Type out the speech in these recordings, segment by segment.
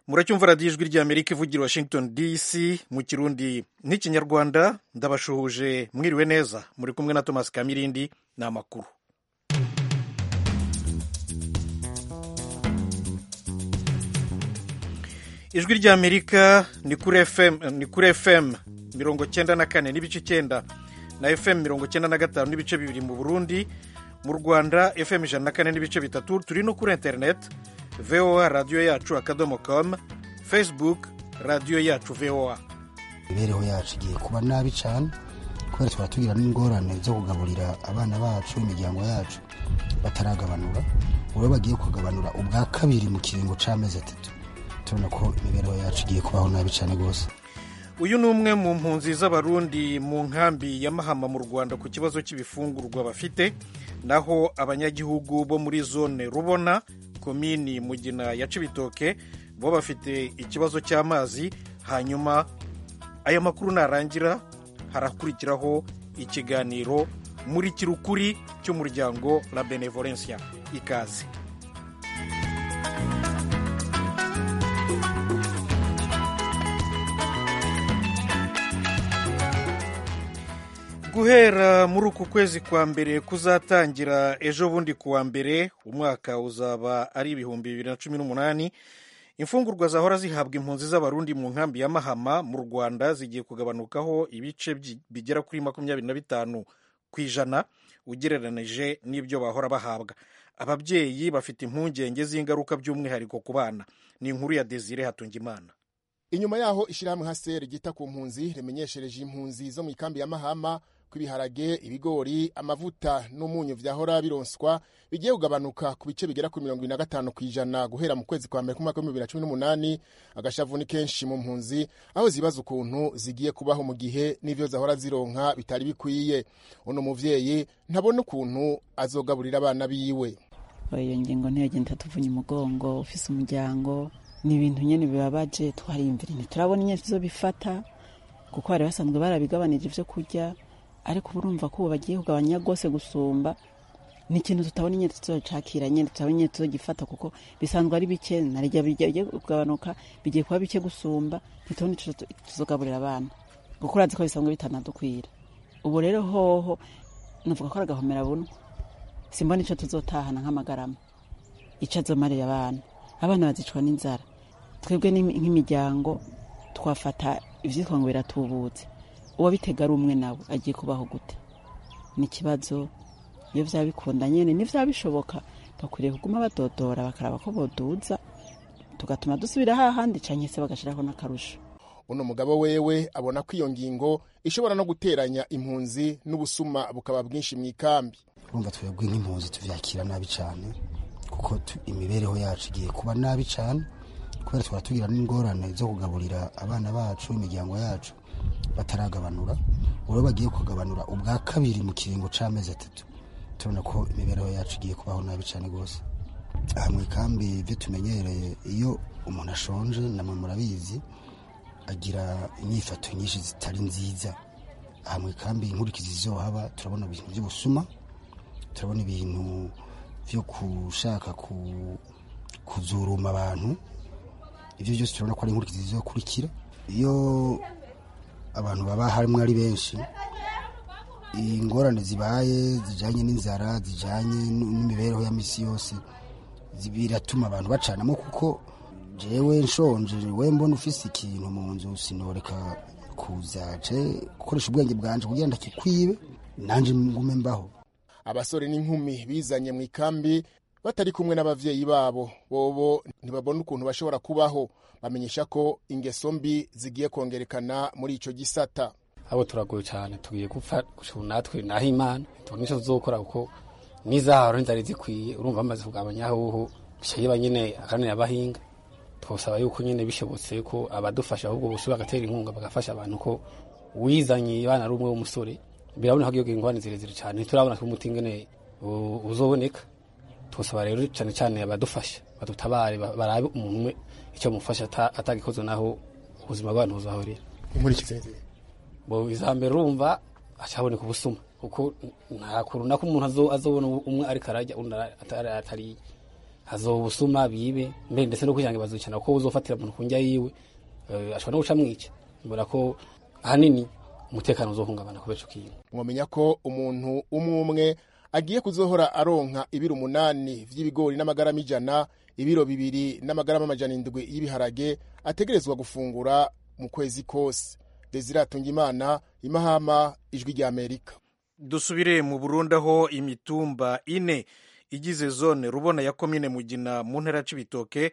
muracyumva radiyo ijwi ry'amerika ivugira washington dc mu kirundi n'ikinyarwanda ndabashuhuje mwiriwe neza muri kumwe na thomas kamirindi ni amakuru ijwi ry'amerika ni kuri fm ni kuri fm mirongo cyenda na kane n'ibice icyenda na fm mirongo cyenda na gatanu n'ibice bibiri mu burundi mu rwanda fm ijana na kane n'ibice bitatu turi no kuri interineti voa radiyo yacu akadomo com facebook radiyo yacu voa imibereho yacu igiye kuba nabi cyane kubera twaba tugira n'ingorane zo kugaburira abana bacu imiryango yacu bataragabanura ubu bagiye kugabanura ubwa kabiri mu kiringo cy'amezi atatu turabona ko imibereho yacu igiye kubaho nabi cyane rwose uyu ni umwe mu mpunzi z'abarundi mu nkambi ya mahama mu rwanda ku kibazo cy'ibifungurwa bafite naho abanyagihugu bo muri zone rubona komini mugina ya cibitoke bo bafite ikibazo cy'amazi hanyuma aya makuru narangira harakurikiraho ikiganiro muri kirukuri cy'umuryango la benevolencia ikaze guhera muri uku kwezi kwa mbere kuzatangira ejo bundi kuwa mbere umwaka uzaba ari ibihumbi bibiri na cumi n'umunani imfungurwa zahora zihabwa impunzi z'abarundi mu nkambi ya mahama mu rwanda zigiye kugabanukaho ibice bigera kuri makumyabiri na bitanu ku ijana ugereranije n'ibyo bahora bahabwa ababyeyi bafite impungenge z'ingaruka by'umwihariko ku bana ni inkuru ya desire hatungimana inyuma yaho ishyirahamwe haseri ryita ku mpunzi rimenyeshereje impunzi zo mu ikambi ya mahama ko ibiharage ibigori amavuta n'umunyu vyahora bironswa bigiye kugabanuka ku bice bigera kuri mirongo ibiri na gatanu ku ijana guhera mu kwezi kwa mbere k'umwaka w'ibihumbi bibiri na cumi n'umunani agashavu ni kenshi mu mpunzi aho zibaza ukuntu zigiye kubaho mu gihe n'ivyo zahora zironka bitari bikwiye uno muvyeyi ntabona ukuntu azogaburira abana biwe iyo ngingo ntiyagenda tuvunye umugongo ufise umuryango ni ibintu nyine bibabaje twariyumvira ntiturabona inyene tuzobifata kuko bari basanzwe barabigabanije ivyo kurya ariko ubu urumva ko ubu bagiye kugabanya rwose gusumba ni ikintu tutabona inyene tuzocakira nyene tutabona inyene tuzogifata kuko bisanzwe ari bike narirya bigiye kugabanuka bigiye kuba bike gusumba ntitubona ico tuzogaburira abana kuko urazi ko bisanzwe bitanadukwira ubu rero hoho navuga ko ari agahomera bunwa simbona ico tuzotahana nk'amagarama ico azomarira abana abana bazicwa n'inzara twebwe nk'imiryango twafata ivyitwa ngo biratubutse uwabitega ari umwe nawe agiye kubaho gute ni ikibazo iyo vyaba bikunda nyene n'ivyaba bishoboka bakwiriye kuguma badodora bakaraba ko boduza tugatuma dusubira hahandi canke se bagashiraho n'akarusho uno mugabo wewe abona ko iyo ngingo ishobora no guteranya impunzi n'ubusuma bukaba bwinshi mu ikambi urumva twebwe nk'impunzi tuvyakira nabi cane kuko imibereho yacu igiye kuba nabi cyane kubera twaba tugira n'ingorane zo kugaburira abana bacu imiryango yacu bataragabanura ubu bagiye kugabanura ubwa kabiri mu kiringo cy'amezi atatu turabona ko imibereho yacu igiye kubaho nabi cyane rwose aha mu ikambi ibyo tumenyereye iyo umuntu ashonje namwe murabizi agira inyifato nyinshi zitari nziza aha mu ikambi inkurikizi zizohaba turabona ibintu by'ubusuma turabona ibintu byo gushaka kuzuruma abantu ibyo byose turabona ko ari inkurikizi zizokurikira iyo abantu baba harimo ari benshi ingorane zibaye zijyanye n'inzara zijyanye n'imibereho ya misi yose biratuma abantu bacanamo kuko jewe nshonje we mbona ufise ikintu mu nzu sinoreka kuzace gukoresha ubwenge bwanje kugira ngo ndakikwibe nanjye ngume mbaho abasore n'inkumi bizanye mu ikambi batari kumwe n'abavyeyi babo bobo ntibabona ukuntu bashobora kubaho bamenyesha ko ingeso mbi zigiye kongerekana muri ico gisata abo turagoye cyane tugiye gupfa gushura natwe naho imana tubona icyo tuzokora kuko n'izaharo ntizari zikwiye urumva bamaze kugabanya ahuhu bishayiba nyine akanira abahinga twosaba yuko nyine bishobotse ko abadufasha ahubwo bose bagatera inkunga bagafasha abantu ko wizanye abana ari umwe w'umusore birabona ko iyo ingorane zirezire cyane ntiturabona ko umuti ingene uzoboneka twosaba rero cyane cyane abadufasha badutabare barabe umuntu umwe icyo mufasha atagikoze naho ubuzima bw'abantu buzahorera inkurikizi bo izambere urumva acaboneka ubusuma kuko nta kuntu nako umuntu azobona umwe ariko arajya undi atariye hazoba ubusuma bibe mbere ndetse no kwihangira bazukina ko uzofatira umuntu ku njya yiwe eh, ashobora no guca mwica mbona ko ahanini umutekano uzohungabana kubera ico kintu mwamenya ko umuntu umwe umwe agiye kuzohora aronka ibiro umunani vy'ibigori n'amagarama ijana ibiro bibiri n'amagarama amajana indwi y'ibiharage ategerezwa gufungura mu kwezi kose desire atungimana imahama ijwi rya amerika dusubire mu burundi aho imitumba ine igize zone rubona ya komine mugina mu ntara c'ibitoke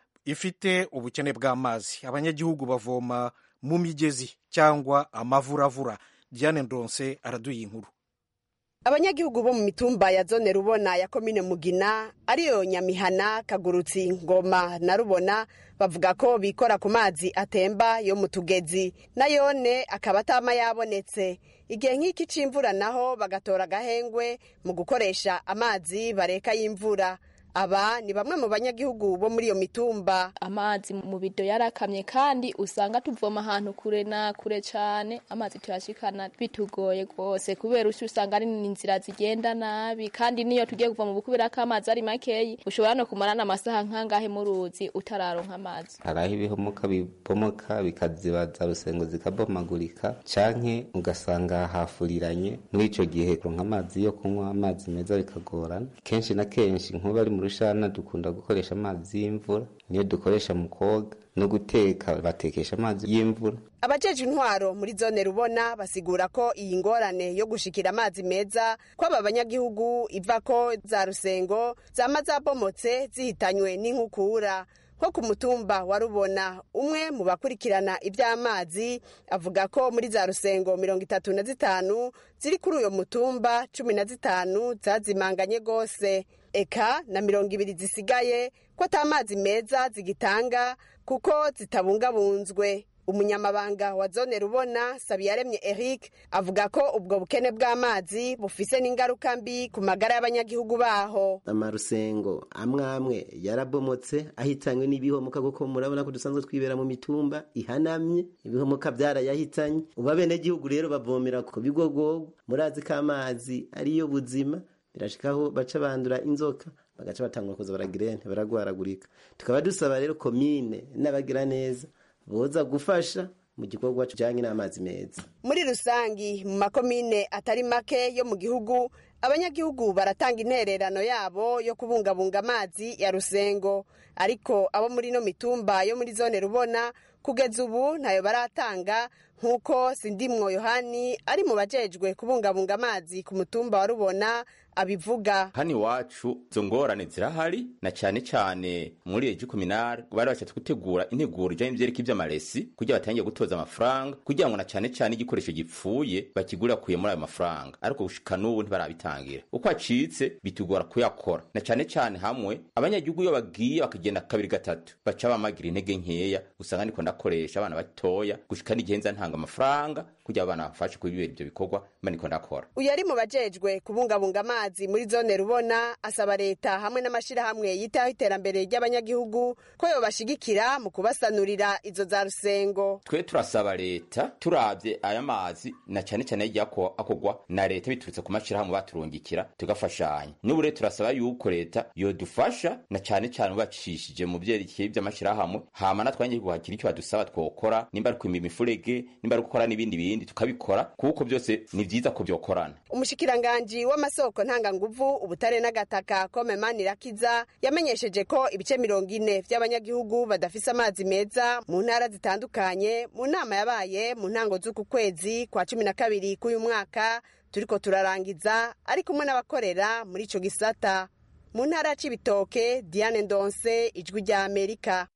ifite ubukene bw'amazi abanyagihugu bavoma mu migezi cyangwa amavuravura diane ndonse araduye inkuru abanyagihugu bo mu mitumba ya zone rubona ya komine mugina ariyo nyamihana kagurutsi ngoma na rubona bavuga ko bikora ku mazi atemba yo mu tugezi nayone akaba atama yabonetse igihe nk'iki c'imvura naho bagatora agahengwe mu gukoresha amazi bareka y'imvura aba ni bamwe mu banyagihugu bo muri iyo mitumba amazi mu bido yarakamye kandi usanga tuvoma ahantu kure na kure cyane amazi tuyashikana bitugoye rwose kubera usi usanga ari inzira zigenda nabi kandi niyo tugiye kuva mu bukubera ko amazi ari makeyi ushobora no kumarana amasaha nk'angahe mu ruzi utararonka amazi hari aho ibihomoka bibomoka bikazibaza rusengo zikabomagurika canke ugasanga hafuriranye muri ico gihe kuronka amazi yo kunywa amazi meza bikagorana kenshi na kenshi nk'ubu ari mu rushana dukunda gukoresha amazi y'imvura niyo dukoresha mu koga no guteka batekesha amazi y'imvura abajeje intwaro muri zone rubona basigura ko iyi ngorane yo gushikira amazi meza kw'aba banyagihugu iva ko za rusengo zama zabomotse zihitanywe n'inkukura nko ku mutumba wa rubona umwe mu bakurikirana iby'amazi avuga ko muri za rusengo mirongo itatu na zitanu ziri kuri uyo mutumba cumi na zitanu zazimanganye rwose eka na mirongo ibiri zisigaye ko ata mazi meza zigitanga kuko zitabungabunzwe umunyamabanga wa zone rubona sabiyaremye eric avuga ko ubwo bukene bw'amazi bufise n'ingaruka mbi ku magara y'abanyagihugu baho amarusengo amwe amwe yarabomotse ahitanywe n'ibihomoka kuko murabona ko dusanzwe twibera mu mitumba ihanamye ibihomoka byarayahitanye ubu abenegihugu rero bavomera ku bigogogo murazi ko amazi ariyo buzima birashikaho baca bandura inzoka bagaca batangura kuza baragira baragwaragurika tukaba dusaba rero komine n'abagira neza boza gufasha mu gikorwa kijyanye n'amazi meza muri rusangi mu makomine atari make yo mu gihugu abanyagihugu baratanga intererano yabo yo kubungabunga amazi ya rusengo ariko abo muri ino mitumba yo muri zone rubona kugeza ubu ntayo baratanga nk'uko sindimwo yohani ari mu bajejwe kubungabunga amazi ku mutumba wa rubona abivuga hano iwacu izo ngorane zirahari na cyane cyane muri regi kominari bari bashatse gutegura integuro ijyanye n'ibyerekeye iby'amaresi kugira batangiye gutoza amafaranga kugira ngo na cyane cyane igikoresho gipfuye bakigurira kuye muri ayo mafaranga ariko gushika n'ubu ntibarabitangira uko acitse bitugora kuyakora na cyane cyane hamwe abanyagihugu iyo bagiye bakagenda kabiri gatatu baca bamagira intege nkeya usanga ndiko ndakoresha abana batoya gushika n'igihe nza ntanga amafaranga kugira abana bafashe kubibera ibyo bikorwa mba ndiko ndakora uyu ari mu bajejwe kubungabunga amazi muri zone rubona asaba leta hamwe n'amashyirahamwe yitaho iterambere ry'abanyagihugu ko yobashigikira mu kubasanurira izo za rusengo twe turasaba leta turabye aya mazi na cyane cyane yagiye akogwa na leta biturutse ku mashyirahamwe baturungikira tugafashanya n'ubu rero turasaba yuko leta yodufasha na cyane cyane bacishije mu byerekeye by'amashyirahamwe hama natwe abanyagihugu hagira icyo badusaba twokora nimba ari kwima imifurege nimba ari gukora n'ibindi bindi tukabikora kuko byose ni byiza ko byokorana umushikiranganji w'amasoko ntanganguvu ubutare n'agataka kome manirakiza yamenyesheje ko ibice mirongo ine by'abanyagihugu badafise amazi meza mu ntara zitandukanye mu nama yabaye mu ntango z'uku kwezi kwa cumi na kabiri k'uyu mwaka turiko turarangiza ari kumwe n'abakorera muri ico gisata mu ntara ya cibitoke diane ndonse ijwi rya amerika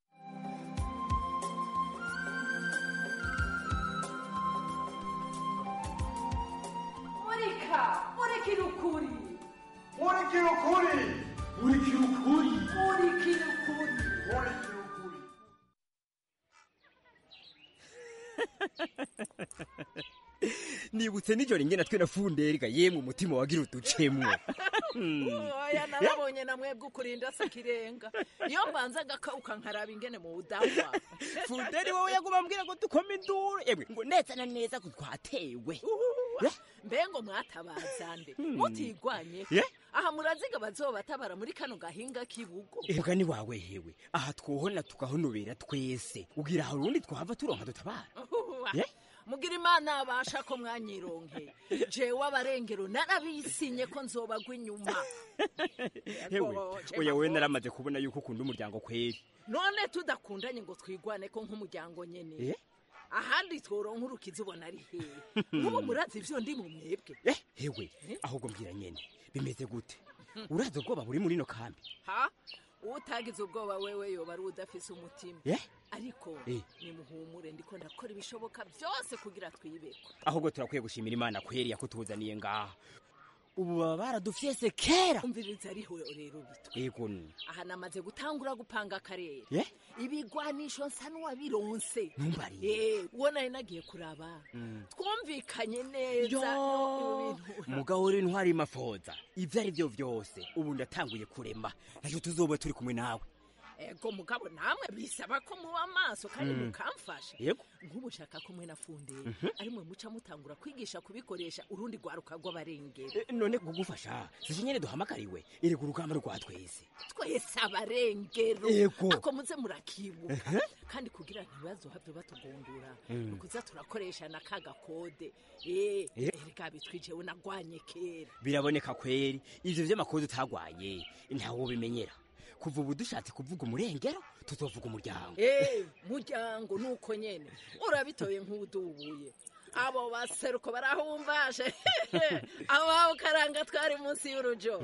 murika murikira ukuri murikira ukuri murikira ukuri murikira ukuri murikira ukuri nibutse nijoro ingena twe na funderga yemwe umutima wagira uducemwo oya narabonye na mwebwe ukurinda se kirenga iyo mbanza agakawuka nkaraba ingene mu budahwa funderi wowe yaguma ambwira ngo dukome induru yemwe ngo neza na neza ko twatewe mbengo mwatabazande mutigwanye Ye? aha muraziga bazobatabara muri kano gahinga k'ibugo mugani wawe hewe aha twohona tugahonobera twese ugira hari urundi twahava turonka dutabara Uhuwa. Ye? mugira imana abasha ko mwanyironke jewe abarengero narabisinye ko nzobagwa inyuma hewe Yego, oya wewe naramaze kubona yuko ukunda umuryango kweri none tudakundanye ngo twigwane ko nk'umuryango nyene Eh? ahandi tworonka urukiza ubona ari hehe nk'ubu murazi ivyo ndi mu mwebwe eh hewe ahubwo mbwira nyene bimeze gute urazi ubwoba buri muri ino kambi ha utagize ubwoba wewe yoba ari udafise umutima Eh? ariko Eh. nimuhumure ndiko ndakora ibishoboka byose kugira twibekwe ahubwo turakwiye gushimira imana kweri yakutuzaniye ngaha ubu baba baradufyese kera umviriza ariho rero bitwa ego ni aha namaze gutangura gupanga akarere Ye? ibigwanisho nsa n'uwabironse Ntumbarire. Eh, uwo nari nagiye kuraba Mm. twumvikanye neza Yo! no mu bintu mugabo uri ntwari mafoza ivyo ari vyo vyose ubu ndatanguye kurema nacyo tuzoba turi kumwe nawe ego mugabo namwe bisaba ko muba amaso kandi Mm. mukamfasha Yego. nk'ubu nshaka ko mwe na fundera Mhm. ari mwe muca mutangura kwigisha kubikoresha urundi rwaruka rw'abarengero Eh, none kugufasha sije nyene duhamagariwe erega urugamba rwa twese twese abarengero Ego. ako muze murakibuka kandi kugira ntibazohave batugundura Mm. nukuza turakoresha na ka gakode Eh, Eh. erega bitwijewe nagwanye kera biraboneka kweri ivyo vy'amakuru utagwaye ntawo bimenyera kuva ubu dushatse kuvuga umurengero tuzovuga umuryango Eh, muryango nuko nyene urabitoye nk'udubuye abo baseruko barahumvashe abo karanga twari munsi y'urujo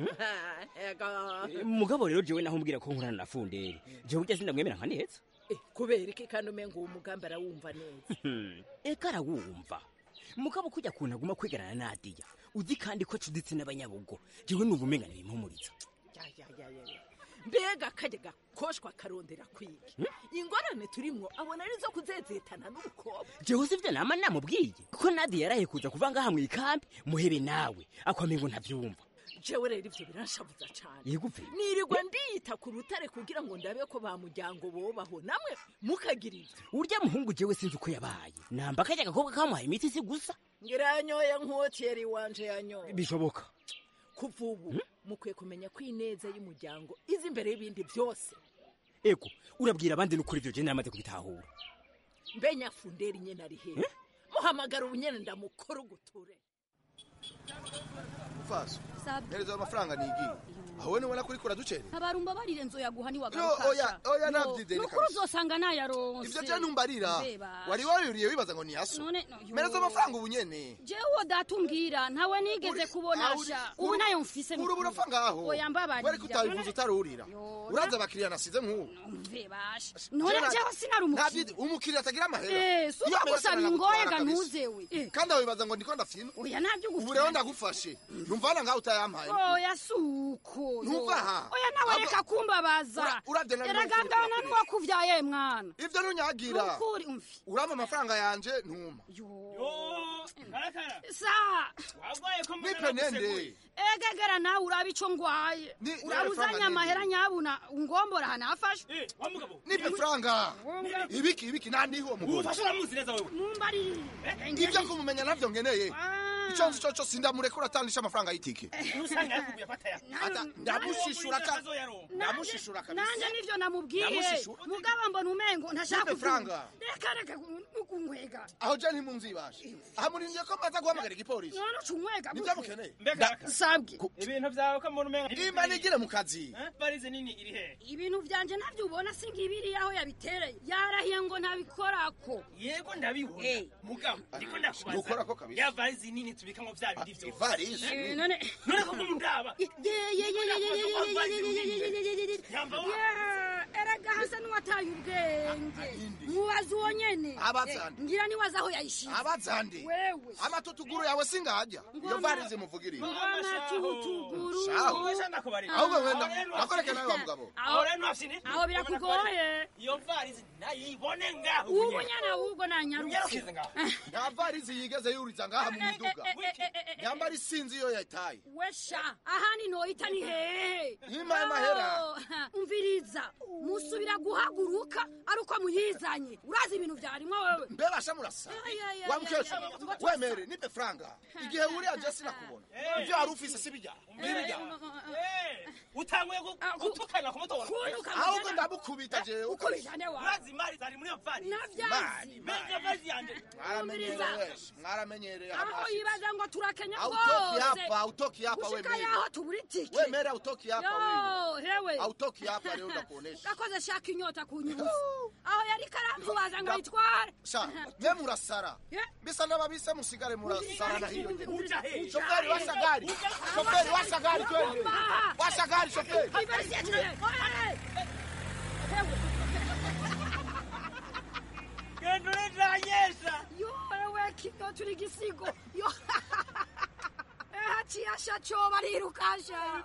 Ego. mugabo rero jewe naho mbwira ko nkorana na funderi jewe ujya sindamwemera nka neza Eh, kubera iki kandi umenga uwo mugambi arawumva neza Hmm, eka arawumva mugabo kujya kuntu aguma kwigarana na nadiya uzi kandi ko cuditse n'abanyabugo jewe numva umenga ntibimpumuriza Ya, ya, ya, ya, ya. mbega kajya gakoshwa karondera kwiga ingorane turimwo abona arizo kuzezetana n'umukobwa jewe sivyo nama namubwiye ko nadiya yaraye kuza kuva ngaha mu ikambi muhebe nawe akwamengo ntavyumva jewe rero ivyo biranshabuza cane yego pe nirirwa ndiyita ku rutare kugira ngo ndabe ko ba muryango bobaho namwe mukagira ivyo urya muhungu jewe sinzi uko yabaye namba kajya agakobwa kamuhaye imiti si gusa ngira yanyoye nk'uwo tiyeri wanje yanyoye bishoboka kuva ubu mukwiye kumenya ko ineza y'umuryango izi imbere y'ibindi byose ego urabwira abandi n'ukuri ivyo je naramaze kubitahura mbe nyafunderi nyene ari hehe muhamagara ubunyene ndamukora uguture faso hereza ayo mafaranga nigiye aho ni ubona ko uriko uraducerera ntabarumba barire nzoyaguha Yo, niwagaruka oya oya navyizeye nukuri kabisa uzosanga nayaronse ivyo je ntumbarira Mbeba. wari wayuriye wibaza ngo ni yaso none no, yo. mereza amafaranga ubu nyene jewe uwo data umbwira ntawe nigeze kubonasha ubu nayo mfise uri burapfa ngaho oya mbabarira wari kutabivuza utarurira uraza abakiriya nasize nk'ubu mve basha none jewe sinari umukiriya umukiriya atagira amahera Eh, si uko Iyo amahera gusaba akenera ingoye gutwara ga kabisa. ntuzewe Eh, kandi aho wibaza ngo ndiko ndafina oya ntabyo ubu gutwara rero ndagufashe numvana ngaho utayampaye oya suko Ntuva aha. oya nawe Ahubwo- reka kumbabaza Ura- uravye nawe eragandana nuwo kuvyaye mwana ivyo ntunyagira nukuri umvi urama amafaranga yanje ntuma sa nipe nende egegera nawe uraba ico ngwaye uraba uzanye amahera nyabuna ungombora hanafashwe nipe franga ibiki ibiki nandi uwo mugore Ufashe uramuzi neza wewe mumbarire ibyo kumumenya navyo ngeneye ico nzi coco sindamurekura atandisha amafaranga y'itike usanga yakubuye afata ya Ata- ndamushishura ka ndamushishura kabisa nanje nivyo namubwiye Ndamushishura. mugabo mbona umengo ntashaka Nipe franga. reka reka nukunkwega aho je ntimunzibashe aha murindiye ko maza guhamagara igipolisi none ucunkwega nivyo mukeneye mbega sabwe ibintu vyawe ko mbona umenga imba nigire mu kazi barize nini iri he ibintu vyanje navyo ubona singibiri aho yabitereye yarahiye ngo ntabikorako yego ndabibona mugabo ndiko ndakubaza Nukorako kabisa. ya varize nini tubikamwo vya bindi vyose ivarisi Eh, none none ko mundaba erega hasa n'uwataye ubwenge mubaza uwo nyene Abazande. Eh, ngira niwaza aho yayishize abazande wewe amatutuguru yawe singajya iyo varize muvugiriye amatutuguru Shaho. ahubwo wenda nakoreke nawe wa mugabo aho rero ntashine aho birakugoye iyo varize nayibone ngaho ubu nyene ahubwo nanyarutse Unyarukize ngaho. nta varize yigeze yuriza ngaha mu miduga nyambara isinzi iyo yataye wesha ahandi noyita ni hehe Yimaye amahera. Oh, umviriza musubira guhaguruka muheruka ari uko muyizanye urazi ibintu byarimwo wewe mbe basha murasa Ay, ay, ay, wa ay, mukecuru ay, wemere nipe franga igihe wuriya je sinakubona ivyo wari ufise si bijya ntibijya utanguye gutukana ku muto ahubwo ndamukubita jewe Ukubita nde wawe? urazi imari zari muri iyo vari Navyazi. meza vazi yanje mwaramenyereye wese mwaramenyereye aho yibaza ngo turakenya Hautoki hapa, hautoki hapa Gushika wewe. yaho tubura itike Wewe hautoki hapa Yo, wewe. hewe Hautoki hapa leo ndakuonesha. gakoze shaka inyota kunyuza aho yari karamvubaza ngo ayitware Sha, mwe murasara. Bisa n'ababise musigare murasara na hiyo. Shoferi washa gari. Shoferi washa gari twende. Washa gari shoferi. genda uretanyesha yo wewe kido turi gisigo yo haciye ashacoba arirukasha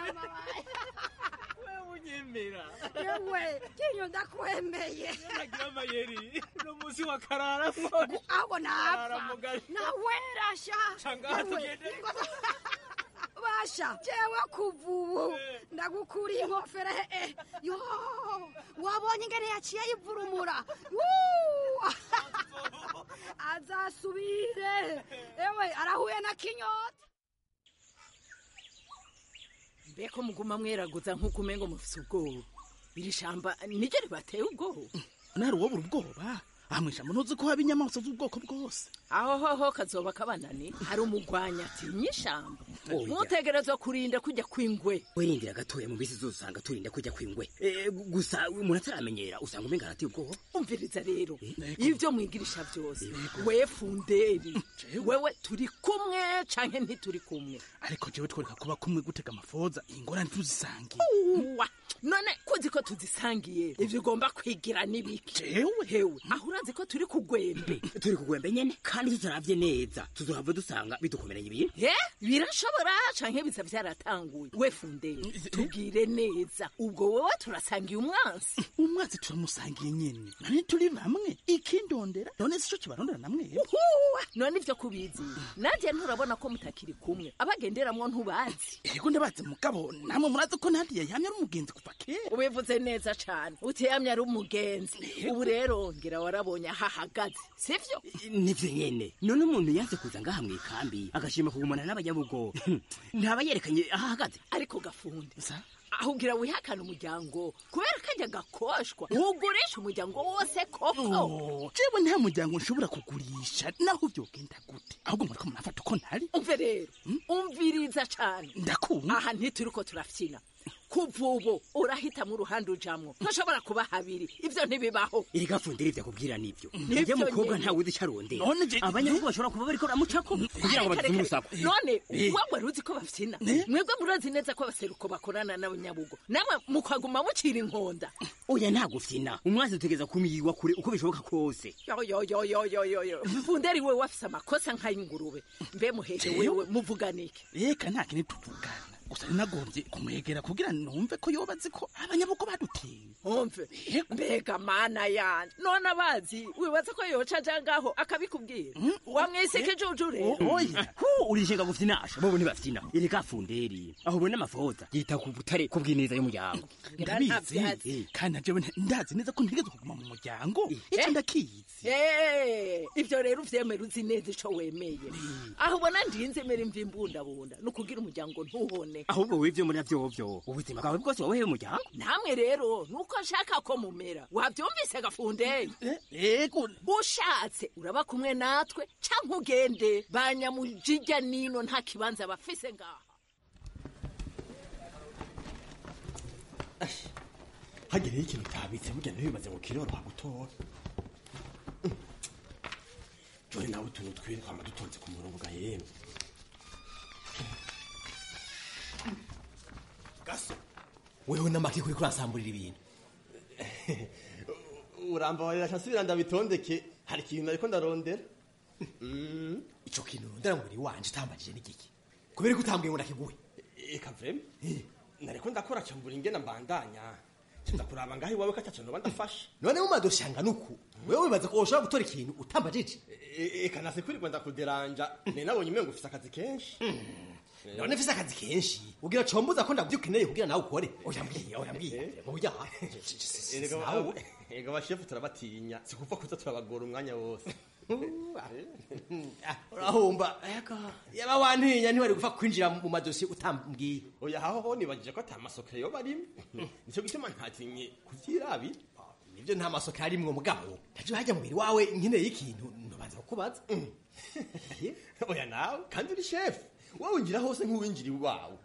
unyemera yewe kinyo ndakwemeye nagira amayeri uno munsi wa karara abo napfa Aramugaye. nawerasha Shangaha Yewe, tugende. ingo- basha jewe kuva ubu ndagukuriye inkofero he yo wabonye ingene yaciye yivurumura Wuu! azasubire ewe arahuye na kinyota mbeko muguma mweraguza nk'uko umengo mufise ubwoba iri shamba niryo ribateye ubwoba nari uwobura ubwoba amwisha munozi ko haba inyamaswa z'ubwoko bwose aho hoho kazoba kabanani hari umugwanya atinya ishamba Oya. mutegerezwa kurinda kujya kw'ingwe wirindira gatoya mu bisi zose usanga turinda kujya kw'ingwe Eh, gu- gusa umuntu ataramenyera usanga umenga arateye ubwoba umviriza rero ibyo mwigirisha byose we funderi wewe turi kumwe canke ntituri kumwe ariko jewe twereka kuba kumwe gutega amafoza ingorane tuzisangiye uwa none kuzi ko tuzisangiye ivyo ugomba kwigira n'ibiki jewe hewe aho urazi ko turi kugwembe turi kugwembe nyene kandi tutaravye neza tuzohava dusanga bidukomeranye ibintu ye birashobora canke biza vyaratanguye we funderi tubwire neza ubwo wowe turasangiye umwansi umwansi turamusangiye nyene none turi bamwe ikindondera none sico kibarondera namwe Uhuwa, none ivyo kubizi nanjye nturabona ko mutakiri kumwe abagenderamwo ntubazi ego ndabazi mugabo namwe murazi ko nadiya yamye ari umugenzi kuva kera ubivuze neza cane utiyamye ari umugenzi ubu rero ngira warabonye aho ahagaze sivyo nivyo nyene none umuntu yaze kuza ngaha mw'ikambi agashima kugumana n'abanyabugo ntaba yerekanye aho ahagaze ariko gafundi aho ugira wihakana umuryango kubera kajya gakoshwa ugurisha umuryango wose koko Oh, jewe nta muryango nshobora kugurisha naho vyogenda gute ahubwo muriko murafata uko ntari umve rero umviriza cane ndakumva aha ntituriko turafyina kuva ubu urahitamo uruhande ujamwo ntushobora kuba habiri ivyo ntibibaho erega fundira ivyo akubwira nivyo Nivyo ujya mukobwa nyene. ntawe uzi ico arondera None je- abanyabugo bashobora kuba bariko baramucako kugira ngo Reka, badutume reka, urusaku none Eh. wewe ruzi ko bafyina mwebwe murazi neza ko abaseruko bakorana n'abanyabugo namwe mukaguma mucira inkonda oya nta gufyina umwanzi utegeza kumiyigwa kure uko bishoboka kose yoyoyoyoyoyoyo funderi wewe wafise amakosa nk'ay'ingurube mbe muhehe wewe muvuganike reka nta kintu tuvugana gusa ninagombye kumwegera kugira numve ko yoba azi ko abanyabugo baduteye umve mbega mana yanje none abazi wibaza ko yoca aja ngaho akabikubwira wamwise ikijuju rero oya hu urishinga gufyinasha bobo ntibafyina erega funderi aho ubona amafoza yita ku butare ku bw'ineza y'umuryango ndabizi eh, kandi na jewe nta- ndazi neza ko ntigeze kuguma mu muryango ico ndakizi Eh, ivyo rero uvyemera uzi neza ico wemeye aho ubona ndinze mera imva imbundabunda ni ukugira umuryango ntuhone ahubwo wivyo muri vyovyo ubuzima bwawe bwose wawehe umuryango namwe rero nuko nshaka ko mumera wavyumvise gafundeye ego ushatse uraba kumwe natwe canke ugende banyamujijya nino nta kibanza bafise ngaha hagereho ikintu utabitse burya ntibibaze ngo kiroroha gutora jone nawe utuntu twiwe twama dutonze ku murongo ga yemwe gaso wewe n'amaki kuri kurasamburira ibintu urambabarira nsubira ndabitondeke hari ikintu ariko ndarondera ico kintu urondera ngo uri wanje utambajije n'igiki kubera ko utambwiye ngo nakiguhe eka vreme nariko ndakora cambura ingena mbandanya nza kuraba ngaho iwawe ko ataco noba ndafashe none mumadoshanga nuku wewe wibaza ko woshobora gutora ikintu utambajije eka nase kwirirwa ndakuderanja ne nabonye umengo ufise akazi kenshi none mfise akazi kenshi ugira combuza ko ndavyo ukeneye kugira nawe ukore oya mbwiye oya mbwiye oya Erega Ega bashefu turabatinya sikuva kuza turabagora umwanya wose urahumba yaba wantinya ntiwari gupfa kwinjira mu madosiye utambwiye oya haho ho nibagije ko ata masokero yoba arimo nicyo gituma ntatinye kuvyirabi nivyo nta masokero arimwo mugabo ntaje hajya mubiri wawe nkeneye ikintu ntubanza kukubaza oya nawe kandi uri shefu wowe winjira hose nk'uwinjira iwawe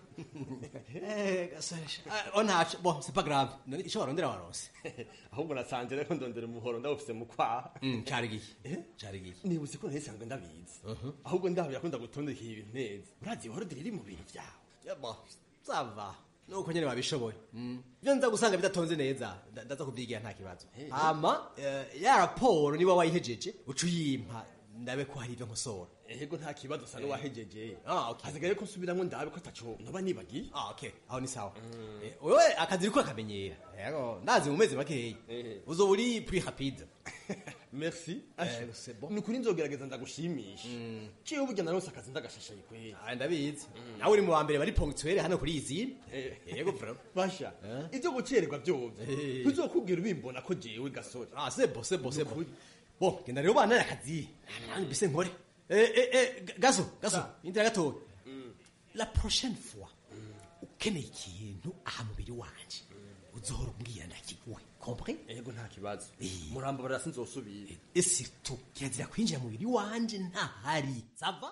onaca bo c'est pas grave none ico warondera waronse ahubwo nasanze rero ndondera umuhoro ndawufise mu kwaha cari gihe cari gihe nibutse ko ntisanzwe ndabizi ahubwo ndahabira ko ndagutondekeye ibintu neza urazi ihoro riri mu bintu vyawe bo sava nuko nyene wabishoboye ivyo nza gusanga bidatonze neza nda- ndaza kubyigira nta kibazo hama eh, ya raporo niba wayihejeje uca uyimpa ndabe ko hari ivyo nkosora ego nta kibazo usa n'uwahejeje Ah, okay. hasigaye ko nsubiramwo ndabe ko ataco noba nibagiye Ah, okay aho ni sawa Eh, wewe akazi uriko akamenyera yego ndazi mu mezi makeya uzoba uri plus rapide merci Eh, c'est bon. ni ukuri nzogerageza ndagushimisha ciwe burya narose akazi ndagashashaye kweli Ah, ndabizi nawe uri mu wa mbere bari ponctuel hano kuri izi yego bro basha ivyo gucererwa vyovyo ntuzokubwira ubimbona ko jewe gasore ah c'est bon c'est bon c'est bon bon genda rero bana akazi nanjye mbise nkore eh eh eh gaso gaso indira gatoya la prochaine fois ukeneye ikintu aha mubiri wanje uzohora umbwira ndakiguhe compris ego nta kibazo murambo barasi nzosubira et surtout kirazira kwinjira mu mubiri wanje ntahari sava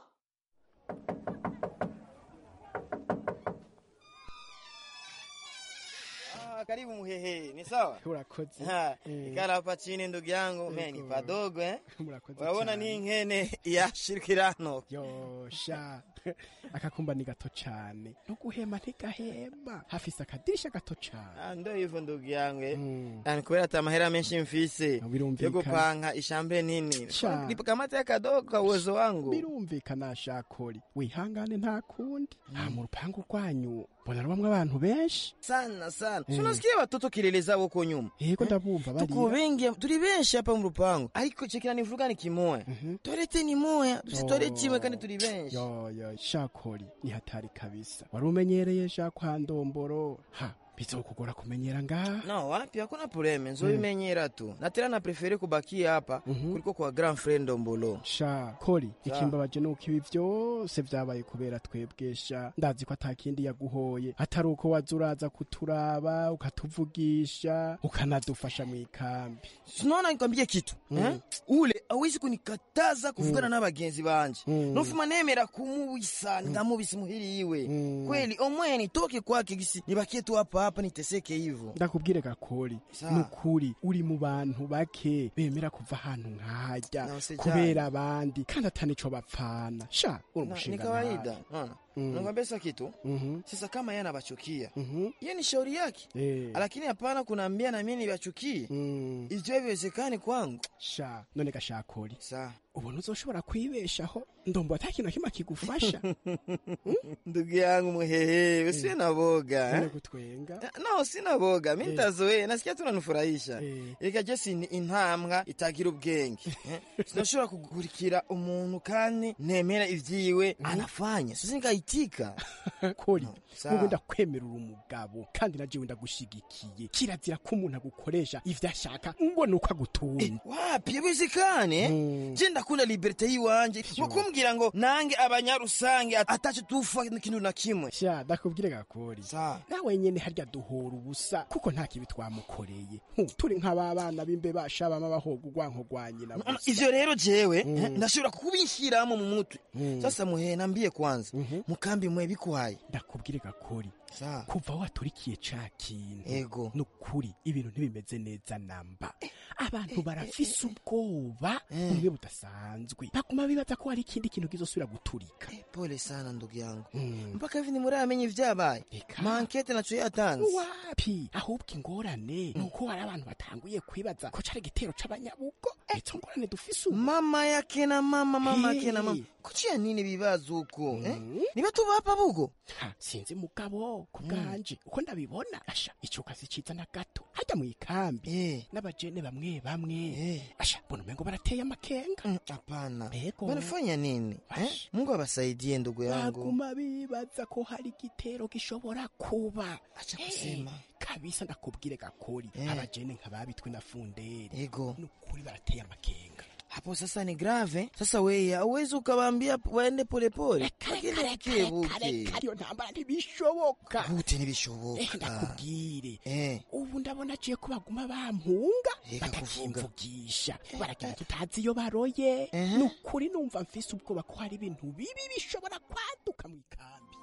Ah, karibu muhehe, ni sawa? Urakoze. Ha, Eh. ikala hapa chini ndugu yangu, mimi ni padogo eh. Murakoze Waona cyane. ni nkene ya shirikirano. yosha akakumba ni gato cyane no guhema ntigahema hafise akadirisha gato cyane Ah, ndo hivyo ndugu yangu eh. Yani kubera ata mahera menshi mfise birumvikana. yo gupanga ishambe nini. Sha. Nipakamata kadogo kwa uwezo wangu. birumvikana shakori wihangane nta kundi aha mu rupangu rwanyu mbona rubamwe abantu benshi sana sana. Eh. Tunasikia watoto kelele zao huko nyuma. yego ndabumva Tuko barira wengi, turi benshi hapa mu rupangu. Ariko chekira nivuga ni kimoya. Toilette ni moya, tusitoilette imwe kandi turi benshi. yo yo shakori ni hatari kabisa wari umenyereye sha kwa ndomboro ha bizokugora kumenyera ngaha No, wapi hakuna probleme, nzobimenyera tu. Na tena na prefere kubakia hapa kuliko kwa grand friend Ombolo. sha kori Sha. ikimbabaje nuko ibi vyose vyabaye kubera twebwe sha ndazi ko atakindi yaguhoye atari uko waza uraza kuturaba ukatuvugisha ukanadufasha mu ikambi Sinaona nikwambie kitu eh? ule awezi kunikataza kuvugana n'abagenzi banje nofuma nemera kumubisa ndamubisa muhiri iwe kweli omwe nitoke kwake gisi nibakie tu hapa hapa niteseke hivyo ndakubwire gakori Sa. nukuri uri mu bantu bake bemera kuva ahantu nkahajya Nose kubera abandi kandi atanico bapfana sha uri Na- umushinga ni kawaida nabi. unaona Mm. nakwambia sasa kitu Mhm. sasa kama yeye anabachukia Mhm. hiyo ni shauri yake Eh. lakini hapana kunaambia na mimi nibachukie Mm. ivyo biwezekani kwangu sha none gashakori sa ubona uzoshobora kwibeshaho ndombo ata kintu na kimwe kigufasha ndugu yangu muhehe usiwe na boga None eh? gutwenga no sina boga mi Eh. ntazoe nasikia tunanifurahisha Eh. reka je si intambwa itagira ubwenge eh? sinashobora kugurikira umuntu kandi nemera ivyiwe anafanya sisi nkaitika kori sawa. wowe ndakwemerera umugabo kandi na jewe ndagushigikiye kirazira ko umuntu agukoresha ivyo ashaka mbona uko agutunze wapi yabizikane je ndakunda liberte yiwanje mukumbwira ngo nange abanyarusange ataco tufa n'ikintu na kimwe sha ndakubwire gakori nawe nyene harya duhora ubusa kuko nta kibi twamukoreye Hu, turi nk'ababana b'imbe bashabama bahoga urwanko rwa nyina Ano, gusa. ivyo rero jewe Mm. eh, ndashobora kubinshiramo mu mutwe sasa muhe nambie kwanza mukambi mwe bikwaye ndakubwire gakori Sa. kuva waturikiye ca kintu Ego. nukuri ibintu ntibimeze neza namba abantu barafise ubwoba bumwe budasanzwe baguma bibaza ko hari ikindi kintu kizosubira guturika pole sana ndugu yangu mpaka hivi nimuramenye ivyabaye mankete naco yatanze wapi ahubwo ingorane nuko hari abantu batanguye kwibaza ko cari igitero c'abanyabugo izo ngorane dufise ubu mama yake na mama mama Hey. yake na mama kuciya nini bibazo uko eh? niba tubapa bugo Ha, sinzi mugabo ku bwanje uko ndabibona asha ico kazi ciza na gato hajya mu ikambi n'abajene bamwe bamwe asha mbona umengo barateye amakenga hapana Ego. wanafanya nini eh? mungu abasaidie ndugu yangu baguma bibaza ko hari igitero gishobora kuba acha kusema kabisa ndakubwire gakori Eh. abajene nk'ababitwe na funderi ego nukuri barateye amakenga hapo sasa ni grave sasa wewe auwezi ukawaambia waende polepole bagende buke buke iyo ntambara ntibishoboka gute Eh, ntibishoboka ndakubwire Eh. ubu ndabona aciye ko baguma bampunga Ega kuvuga. batakimvugisha baragira tutazi iyo baroye ni ukuri numva mfise ubwoba ko hari ibintu bibi bishobora kwaduka mu ikambi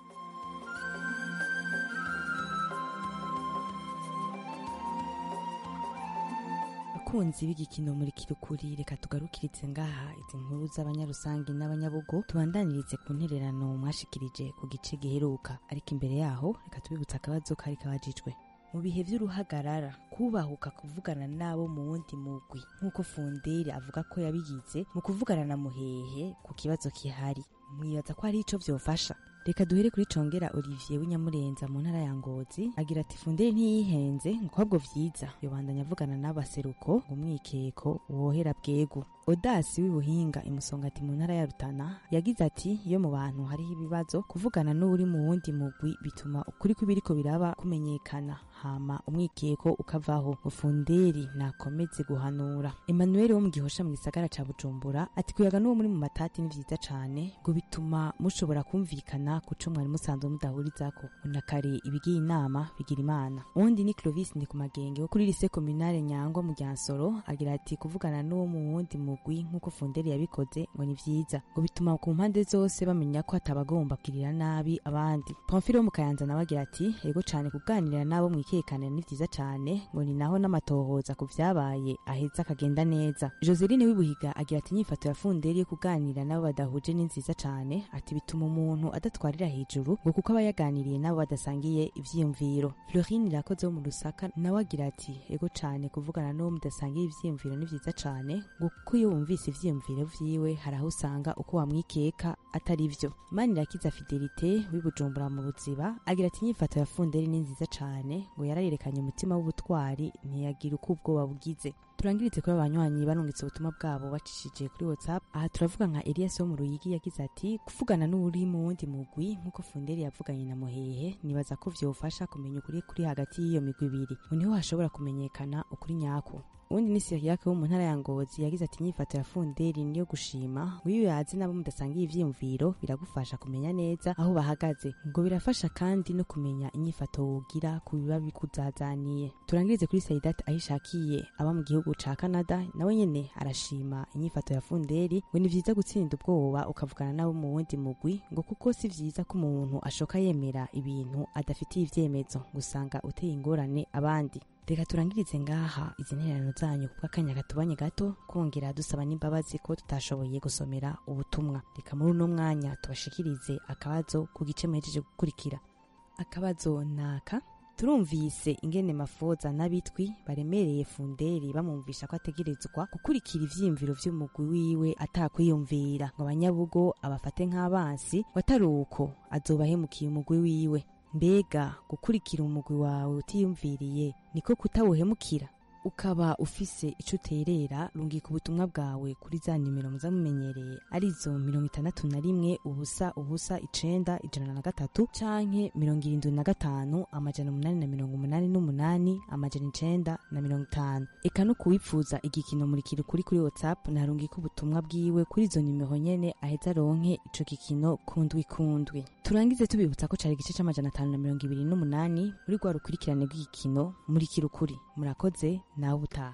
bakunzi b'igikino muri kirukuri reka tugarukirize ngaha izi nkuru z'abanyarusangi n'abanyabugo tubandanirize ku ntererano mwashikirije ku gice giheruka ariko imbere yaho reka tubibutse akabazo kari kabajijwe mu bihe vy'uruhagarara kubahuka kuvugana nabo mu wundi mugwi nk'uko funderi avuga ko yabigize mu kuvugana na muhehe ku kibazo kihari mwibaza ko hari ico vyofasha reka duhere kuri congera olivier w'inyamurenza mu ntara ya ngozi agira ati funderi ntiyihenze ngo ahubwo vyiza yobandanya avugana n'abaseruko ngo umwikeko wohera bwegu odasi w'ibuhinga imusongati mu ntara ya rutana yagize ati iyo mu bantu hariho ibibazo kuvugana n'uri mu wundi mugwi bituma ukuri kw'ibiriko biraba kumenyekana hama umwikeko ukavaho ufunderi nakomeze guhanura emmanuel wo mu gihosha mu gisagara ca bujumbura ati kuyaga n'uwo muri mu matati ni vyiza cane ngo bituma mushobora kumvikana ku co mwari musanzwe mudahurizako na kare ibigiye inama bigira imana uwundi ni clovis ndi ku magenge wo kuri lise komunale nyangwa mu ryansoro agira ati kuvugana n'uwo mu wundi mugwi nk'uko funderi yabikoze ngo ni vyiza ngo bituma ku mpande zose bamenya ko hatabagomba kugirira nabi abandi pamfile wo mu kayanza nawe agira ati ego cane kuganira nabo mwikekanira ni vyiza cane ngo ni naho n'amatohoza ku vyabaye aheza akagenda neza joseline w'ibuhiga agira ati inyifato ya funderi yo kuganira nabo badahuje ni nziza cane ati bituma umuntu adatwarira hejuru ngo kuko aba yaganiriye nabo badasangiye ivyiyumviro florine irakoze wo mu rusaka nawe agira ati ego cane kuvugana n'uwo mudasangiye ivyiyumviro ni vyiza cane ngo kuko iyo wumvise ivyiyumviro vyiwe hari aho usanga uko wamwikeka atari vyo manirakiza fidelite w'ibujumbura mu buziba agira ati inyifato ya funderi ni nziza cane ngo yarayerekanye umutima w'ubutwari ntiyagira uko ubwoba bugize turangirize kuri abanywanyi barungitse ubutumwa bwabo bacishije kuri whatsapp aha turavuga nka elias wo mu ruyigi yagize ati kuvugana n'uri mu wundi mugwi nk'uko funderi yavuganye na muhehe nibaza ko vyofasha kumenya ukuri kuri hagati y'iyo migwi ibiri ngo niho hashobora kumenyekana ukuri nyako uwundi ni siriyake wo mu ntara ya ngozi yagize ati inyifato ya funderi niyo gushima ngo iyo yazi nabo mudasangiye ivyiyumviro biragufasha kumenya neza aho bahagaze ngo birafasha kandi no kumenya inyifato wogira ku biba bikuzazaniye turangirize kuri saidati aho ishakiye aba mu gihugu ca canada nawe nyene arashima inyifato ya funderi ngo ni vyiza gutsinda ubwoba ukavugana nabo mu wundi mugwi ngo kuko si vyiza ko umuntu ashoka yemera ibintu adafitiye ivyemezo ngo usanga uteye ingorane abandi reka turangirize ngaha izi ntererano zanyu kuko akanya katubanye gato kongera dusaba n'imbabazi ko tutashoboye gusomera ubutumwa reka muri uno mwanya tubashikirize akabazo ku gice muhejeje gukurikira akabazo naka turumvise ingene mafoza n'abitwi baremereye funderi bamwumvisha ko ategerezwa gukurikira ivyiyumviro vy'umugwi wiwe atakwiyumvira ngo abanyabugo abafate nk'abansi watari uko azobahemukiye umugwi wiwe mbega gukurikira umugwi wawe utiyumviriye niko kutawuhemukira ukaba ufise ico uterera rungika ubutumwa bwawe kuri za nimero muza mumenyereye arizo mirongo itandatu na rimwe ubusa ubusa icenda ijana na gatatu canke mirongo irindwi na gatanu amajana umunani na mirongo umunani n'umunani amajana icenda na mirongo itanu eka no kuwipfuza igikino murikira ukuri kuri whatsapp narungika ubutumwa bwiwe kuri izo nimero nyene aheza aronke ico gikino kundwi kundwi turangize tubibutsa ko cari igice c'amajana atanu na mirongo ibiri n'umunani muri rwa rukurikirane rw'igikino murikira ukuri murakoze nawe ubutaha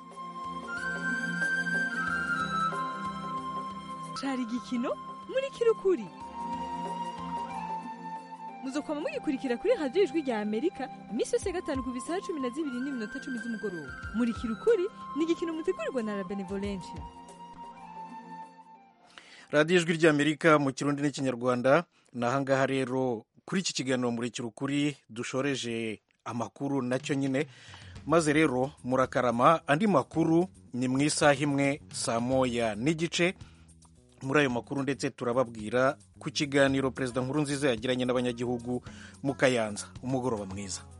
cari igikino muri kirukuri muzokwama mugikurikira kuri radiyo ijwi rya amerika iminsi yose ya gatanu ku bisaha cumi na zibiri n'iminota cumi z'umugoroba muri kirukuri ni igikino mutegurirwa na la benevolencia radiyo ijwi ry'amerika mu kirundi n'ikinyarwanda ni ahangaha rero kuri iki kiganiro murekera ukuri dushoreje amakuru nacyo nyine maze rero murakarama andi makuru ni mu isaha imwe saa moya n'igice muri ayo makuru ndetse turababwira ku kiganiro perezida nkuru nziza yagiranye n'abanyagihugu mu kayanza umugoroba mwiza